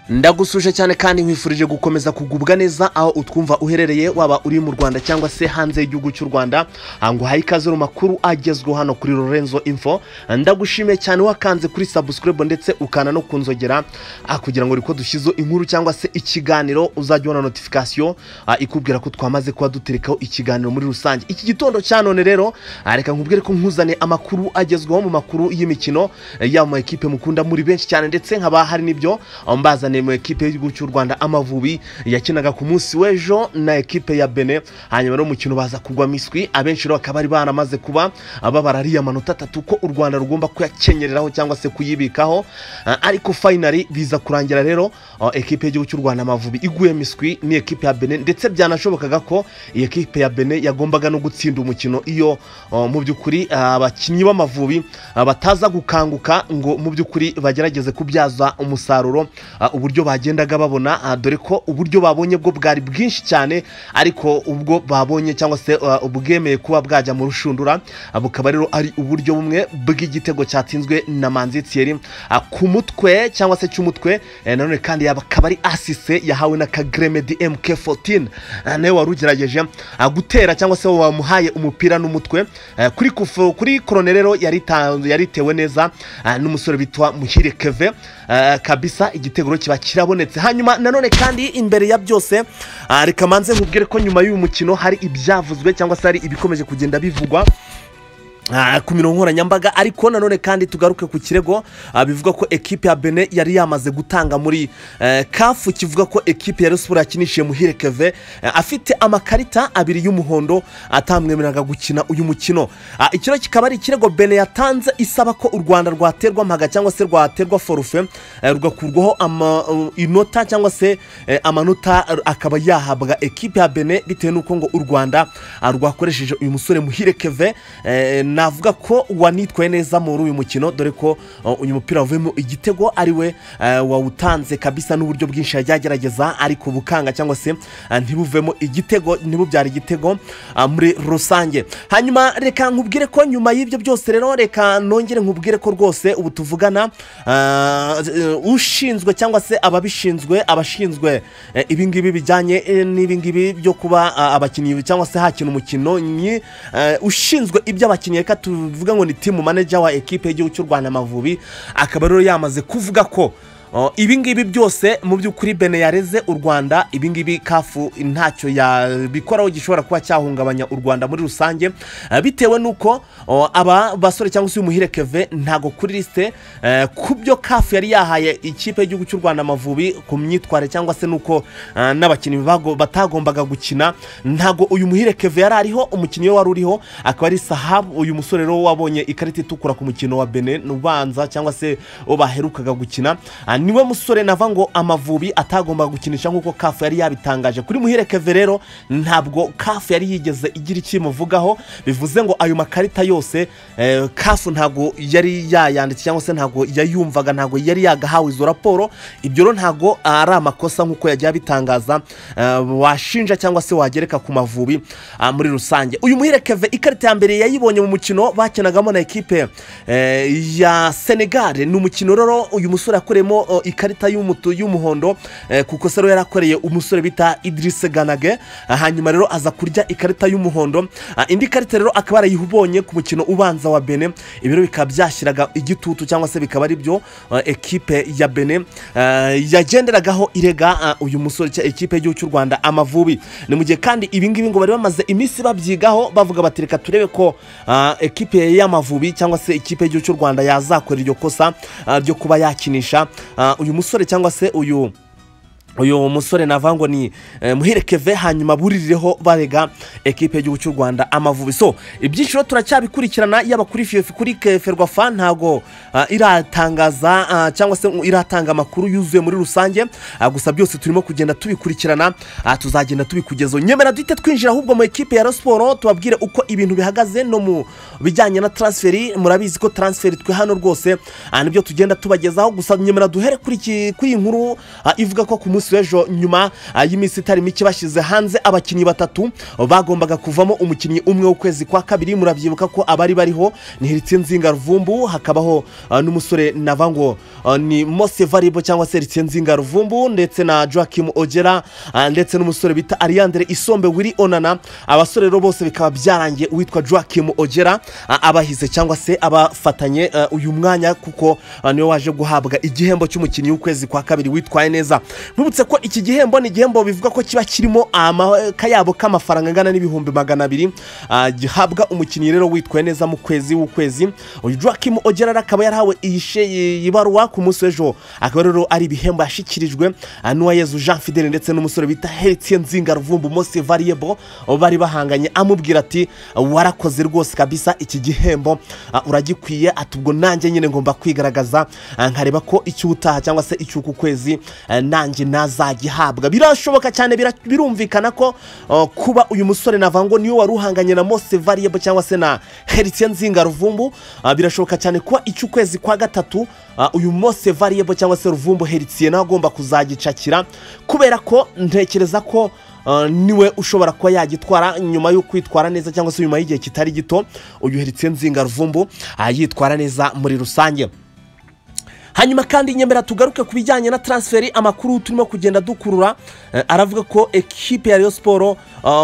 ndagusuje cyane kandi nkwifurije gukomeza kugubwa neza aho utwumva uherereye waba uri mu rwanda cyangwa se hanze y'igihugu cy'u rwanda nguhaye ikaze mu makuru agezweho hano kuri lorenzo info ndagushimiye cyane wakanze kuri subscribe ndetse ukana no kunzogera ah, kugira ngo riko dushyizeho inkuru cyangwa se ikiganiro uzajya ubona notification ah, ikubwira ko twamaze kuba duterekaho ikiganiro muri rusange iki gitondo cya none rero ah, reka nkubwire ko nkuzaniye amakuru agezweho mu makuru y'imikino eh, yaba mu ma ekipe mukunda muri benshi cyane ndetse nkaba hari n'ibyo mbazaniye mu ekipe y'igihugu cy'u rwanda amavubi yakinaga ku munsi w'ejo na ekipe ya bene hanyuma n'umukino baza kugwa miswi abenshi rero bakaba bari baramaze kuba babara ariya manota atatu ko u rwanda rugomba kuyakenyereraho cyangwa se kuyibikaho Ah, ariko finally biza kurangira rero ah, ekipe y'igihugu cy'u rwanda amavubi iguye miswi ni ekipe ya bene ndetse byanashobokaga ko iyi ekipe ya bene yagombaga no gutsinda umukino iyo ah, mu by'ukuri ah, abakinnyi b'amavubi ah, bataza gukanguka ngo mu by'ukuri bagerageze kubyaza umusaruro ah, uburyo bagendaga babona ah, dore ko uburyo babonye bwo bwari bwinshi cyane ariko ubwo babonye cyangwa se ah, ubwemeye kuba bwajya mu rushundura ah, bukaba rero ari uburyo bumwe bw'igitego cyatsinzwe na manzi Thierry ah, ku mutwe cyangwa se cy'umutwe eh, nanone kandi yaba akaba ari asise yahawe na kagreme DMK14 Ah, nawe wari ugerageje ah, gutera cyangwa se wamuhaye umupira n'umutwe Eh, kuri kufu, kuri korone rero yarita- yaritewe neza ah, n'umusore bitwa Muhire Keve Eh, kabisa igitego rero kiba kirabonetse hanyuma nanone kandi imbere ya byose ah, reka manze nkubwire ko nyuma y'uyu mukino hari ibyavuzwe cyangwa se hari ibikomeje kugenda bivugwa Ah, ku mirongo nkoranyambaga ariko nanone kandi tugaruke ku kirego ah, bivuga ko ekipe ya bene yari yamaze gutanga muri eh, kafu kivuga ko ekipe ya resiporo yakinishije muhire keve eh, afite amakarita abiri y'umuhondo atamwemereraga gukina uyu mukino Ah, iki rero kikaba ari ikirego bene yatanze isaba ko u rwanda rwaterwa mpaga cyangwa se rwaterwa forufe eh, rugakurwaho ama- uh, inota cyangwa se eh, amanota akaba yahabwa ekipe ya bene bitewe n'uko ngo u rwanda ah, rwakoresheje uyu musore muhire keve eh, navuga ko wanitwaye neza muri uyu mukino dore ko uh, uyu mupira wavuyemo igitego ari we eh, wawutanze kabisa n'uburyo bwinshi yagerageza ariko bukanga cyangwa se eh, ntibuvemo igitego ntibubyara igitego ah, muri rusange hanyuma reka nkubwire ko nyuma y'ibyo byose rero reka nongere nkubwire ko rwose ubu tuvugana ah, eh, ushinzwe cyangwa se ababishinzwe abashinzwe eh, ibingibi bijyanye eh, n'ibingibi byo kuba ah, abakinnyi cyangwa se hakina umukino ni eh, ushinzwe iby'abakinnyi reka tuvuga ngo ni timu manager wa ekipe y'igihugu cy'u rwanda amavubi akaba rero yamaze kuvuga ko Oh, ibi ngibi byose mu by'ukuri bene yareze u rwanda ibi ngibi kafu ntacyo yabikoraho gishobora kuba cyahungabanya u rwanda muri rusange eh, bitewe n'uko oh, aba basore cyangwa se uyu muhire keve ntago kuri lisite eh, ku byo kafu yari yahaye ikipe y'igihugu cy'u rwanda amavubi ku myitwarire cyangwa se n'uko eh, n'abakinnyi bago- batagombaga gukina ntago uyu muhire keve yari ariho umukinnyi we wari uriho akaba ari sahabu uyu musore rero wabonye ikarita itukura ku mukino wa bene ubanza cyangwa se uwo baherukaga gukina Ah, niwe musore nava ngo amavubi atagombaga gukinisha nk'uko kafu yari yabitangaje kuri muhire keve rero ntabwo kafu yari yigeze igira ikimuvugaho bivuze ngo ayo makarita yose eh, kafu ntabwo yari yayanditse cyangwa se ntabwo yayumvaga ntabwo yari yagahawe izo raporo ibyo rero ntabwo ari amakosa nk'uko yajya abitangaza eh, washinja cyangwa se wagereka ku mavubi ah, muri rusange uyu muhire keve ikarita ya mbere yayibonye mu mukino bakinagamo na ekipe eh, ya senegal ni umukino rero uyu musore yakoreyemo eh, ikarita y'umutu y'umuhondo eh, ku kosa rero yarakoreye umusore bita Idriss Ganage Ah, hanyuma rero aza kurya ikarita y'umuhondo Ah, indi karita rero akaba yarayibonye ku mukino ubanza wa Benin ibi rero bikaba byashyiraga igitutu cyangwa se bikaba ari byo eh, ekipe ya Benin eh, yagenderagaho irega ah, uyu musore cya ekipe y'igihugu cy'u Rwanda amavubi ni mu gihe kandi ibi ngibi ngo bari bamaze iminsi babyigaho bavuga bati reka turebe ko ah, ekipe y'amavubi cyangwa se ikipe y'igihugu cy'u Rwanda yazakora iryo kosa ah, ryo kuba yakinisha ah, uyu musore cyangwa se uyu uyu musore navuga ngo ni eh, muhire keve hanyuma buririreho barega ekipe y'igihugu cy'u rwanda amavubi so ibyiciro turacyabikurikirana yaba kuri fiyefi kuri ke- ferwafa ntago ah, iratangaza ah, cyangwa se ngo iratanga amakuru yuzuye muri rusange Ah, gusa byose turimo kugenda tubikurikirana ah, tuzagenda tubikugezaho nyemera duhite twinjira ahubwo mu ekipe ya rasiporo tubabwire uko ibintu bihagaze no mu bijyanye na transferi murabizi ko transferi twe hano rwose ah, nibyo tugenda tubagezaho gusa nyemera duhere kuri iki- kuri iyi nkuru ah, ivuga ko ku munsi munsi w'ejo nyuma ah, y'iminsi itari mike bashyize hanze abakinnyi batatu bagombaga kuvamo umukinnyi umwe w'ukwezi kwa kabiri murabyibuka ko abari bariho ni Ritsinzinga Ruvumbu hakabaho ah, n'umusore navango ah, ni Mose Variable cyangwa se Ritsinzinga Ruvumbu ndetse na Joachim Ogera ah, ndetse n'umusore bita Ariandre Isombe Willy Onana abasore rero bose bikaba byarangiye uwitwa Joachim Ogera ah, abahize cyangwa se abafatanye ah, uyu mwanya kuko ah, niwe waje guhabwa igihembo cy'umukinnyi w'ukwezi kwa kabiri witwaye neza nkwibutse ko iki gihembo ni igihembo bivuga ko kiba kirimo akayabo k'amafaranga angana n'ibihumbi magana abiri ah, gihabwa umukinnyi rero witwaye neza mu kwezi w'ukwezi uyu Joachim Ogera rero akaba yarahawe iyi she- iyi baruwa ku munsi w'ejo akaba rero ari ibihembo yashyikirijwe ah, n'uwayezu Jean Fidele ndetse n'umusore bita Heritier Nzinga Ruvumbu Mose Variable bari bahanganye amubwira ati warakoze rwose kabisa iki gihembo ah, uragikwiye ati ubwo nanjye nyine ngomba kwigaragaza ah, nkareba ko icy'utaha cyangwa se icy'uku kwezi ah, nanjye nazagihabwa birashoboka cyane bira- birumvikana ko ah, kuba uyu musore navango niwe wari uhanganye na Mose Variable cyangwa se na Heritier Nzinga Ruvumbu ah, birashoboka cyane kuba icy'ukwezi kwa gatatu ah, uyu Mose Variable cyangwa se Ruvumbu Heritier nawe agomba kuzagicakira kubera ko ntekereza ko Uh, niwe ushobora kuba yagitwara nyuma yo kwitwara neza cyangwa se nyuma y'igihe kitari gito uyu Heritier Nzinga Ruvumbu ah, yitwara neza muri rusange hanyuma kandi nyemera tugaruke ku bijyanye na transferi amakuru turimo kugenda dukurura eh, aravuga ko ekipe ya Rayon siporo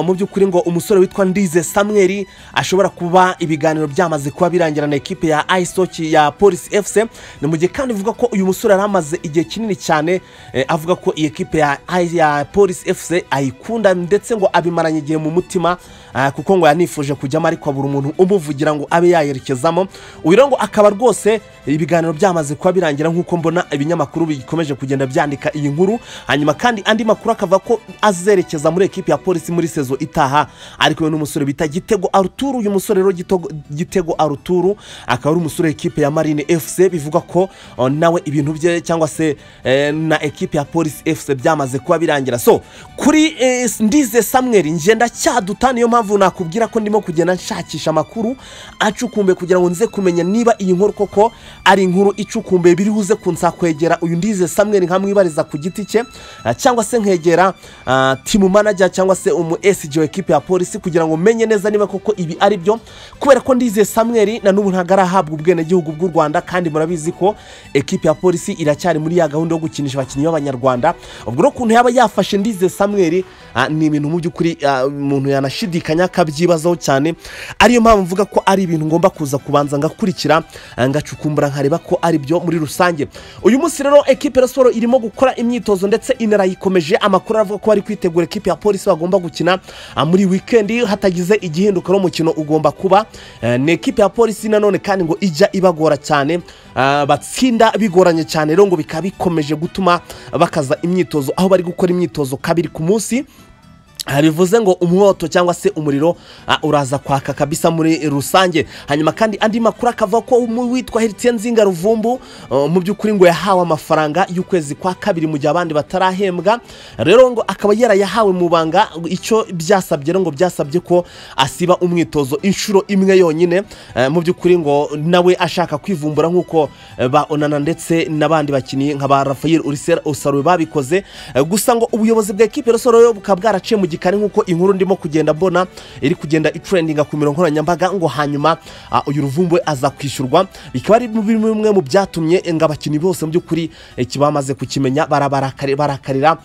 mu by'ukuri ngo umusore witwa ndize samweri ashobora kuba ibiganiro byamaze kuba birangira na ekipe ya ayisoki ya polisi efuse ni mu gihe kandi ivuga ko uyu musore yari amaze igihe kinini cyane eh, avuga ko iyi ekipe ya, ya polisi efuse ayikunda ndetse ngo abimaranye igihe mu mutima ah, kuko ngo yanifuje kujyamo ariko abura umuntu umuvugira ngo abe yayerekezamo uyu rero ngo akaba rwose ibiganiro byamaze kuba birangira nk'uko mbona ibinyamakuru bikomeje kugenda byandika iyi nkuru hanyuma kandi andi makuru akavuga ko azerekeza muri ekipi ya polisi muri sezo itaha ari kumwe n'umusore bita gitego aruturu uyu musore rero Gitego- gitego aruturu akaba ari umusore w'ikipe ya marine fc bivuga ko oh, nawe ibintu bye cyangwa se eh, na ekipi ya polisi fc byamaze kuba birangira so kuri eh, ndize samweri ngenda cyaduta niyo mpamvu nakubwira ko ndimo kugenda nshakisha amakuru acukumbe kugira ngo nze kumenya niba iyi nkuru koko ari inkuru icukumbuye biri buze kunsa kwegera uyu ndize samweri nkamwibariza ku giti cye ah, cyangwa se nkegera ah, timu manager cyangwa se umu SG wa ekipe ya polisi kugira ngo menye neza niba koko ibi ari byo kubera ko ndize samweri na n'ubu ntabwo arahabwa ubwenegihugu bw'u rwanda kandi murabizi ko ekipe ya polisi iracyari muri ya gahunda yo gukinisha abakinnyi b'abanyarwanda ubwo rero ukuntu yaba yafashe ndize samweri ah, ni ibintu mu by'ukuri ah, umuntu yanashidikanya akabyibazaho cyane ariyo mpamvu mvuga ko ari ibintu ngomba kuza kubanza ngakurikira ah, ngacukumbura nkareba ko ari byo muri rusange uyu munsi rero ekipe ya siporo irimo gukora imyitozo ndetse inarayikomeje amakuru aravuga ko bari kwitegura ekipe ya polisi bagomba gukina ah, muri wikendi hatagize igihinduka n'umukino ugomba kuba Eh, ni ekipe ya polisi nanone kandi ngo ijya ibagora cyane ah, batsinda bigoranye cyane rero ngo bikaba bikomeje gutuma bakaza imyitozo aho bari gukora imyitozo kabiri ku munsi Ah, bivuze ngo umwoto cyangwa se umuriro ah, uraza kwaka kabisa muri rusange hanyuma kandi andi makuru akavuga ko umu- witwa Heritier Nzinga Ruvumbu uh, mu by'ukuri ngo yahawe amafaranga y'ukwezi kwa kabiri mu gihe abandi batarahembwa rero ngo akaba yarayahawe mu banga icyo byasabye rero ngo byasabye ko asiba umwitozo inshuro imwe yonyine eh, mu by'ukuri ngo nawe ashaka kwivumbura nk'uko eh, ba Onana ndetse n'abandi bakinnyi nka ba Rafael Ulisera Osarwe babikoze Eh, gusa ngo ubuyobozi bwa ekipe ya Rosoro yo bukaba bwaraciye mu gikari nk'uko inkuru ndimo kugenda mbona iri kugenda itrendinga ku mirongo nkoranyambaga ngo hanyuma ah, uyu ruvumbu aza kwishyurwa bikaba ari bimwe mu byatumye ngo abakinnyi bose mu by'ukuri eh, ki- bamaze kukimenya barabarakari- barakarira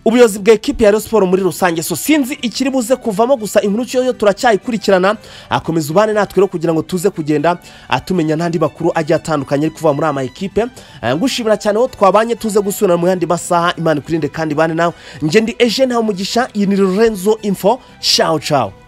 ubuyobozi bwa ekipi ya Rayon siporo muri rusange so sinzi ikiri buze kuvamo gusa inkuru yo turacyayikurikirana akomeza ubane natwe rero kugira ngo tuze kugenda atumenya n'andi makuru agiye atandukanye ari kuva muri ama ekipe Eh, ngushimira cyane aho twabanye tuze gusubirana mu yandi masaha imana ikurinde kandi ibane nawe njye ndi ejeni hamugisha iyi ni Lorenzo info ciao ciao